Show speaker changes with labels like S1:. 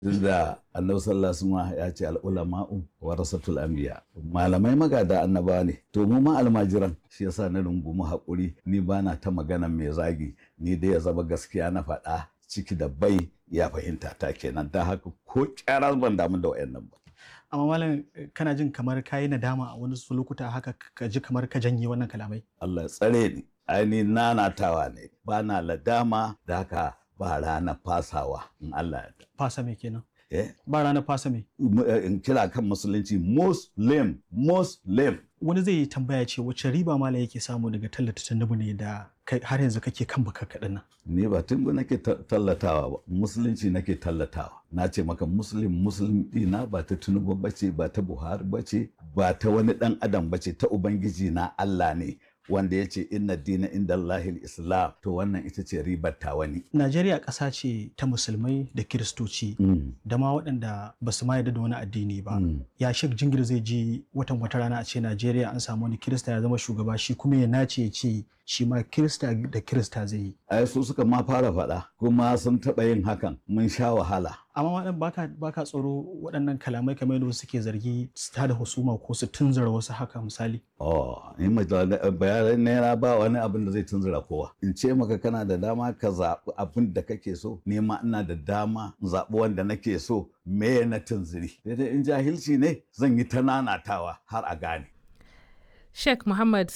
S1: duk da annabi sallallahu alaihi ya ce al'ulama'u warasatul anbiya malamai magada annaba ne to mu ma almajiran shi yasa na rungumi haƙuri ni bana ta magana mai zagi ni dai ya zama gaskiya na faɗa ciki da bai ya fahimta ta kenan ta haka ko kyara ban damu da wayannan ba
S2: amma malam kana jin kamar kayi nadama a wani su lokuta haka ka ji kamar ka janye wannan kalamai
S1: Allah ya tsare ni aini nanatawa ne ba na ladama da haka ba ranar fasawa in Allah ya
S2: fasa me kenan
S1: eh
S2: ba ranar fasa me
S1: in kira kan musulunci muslim muslim
S2: wani zai yi tambaya ce wace riba malam yake samu daga tallata tandubu ne da har yanzu kake kan baka kaɗan nan
S1: ni ba tun nake tallatawa ba musulunci nake tallatawa na ce maka muslim muslim dina ba ta tunubu bace ba ta buhari bace ba ta wani dan adam bace ta ubangiji na allah ne wanda ya ce inna dina inda Allahil Islam to wannan ita ce ribar ta wani.
S2: Najeriya ƙasa ce ta musulmai da kiristoci da ma waɗanda ba su ma yarda da wani addini ba. Ya shek jingir zai ji watan wata rana a ce Najeriya an samu wani kirista ya zama shugaba shi kuma ya nace ya ce shi ma kirista da kirista zai yi.
S1: Ai su suka ma fara faɗa kuma sun taɓa yin hakan mun sha wahala.
S2: amma waɗanda baka baka tsoro waɗannan kalamai kamar yadda suke zargi su tada husuma ko su tunzura wasu haka misali
S1: oh ni bayanan naira ba wani abin da zai tunzura kowa in ce maka kana da dama ka zaɓi abin da kake so ni ma ina da dama in zaɓi wanda nake so me na tunziri daidai in jahilci ne zan yi ta nanatawa har a gane
S3: Sheikh Muhammad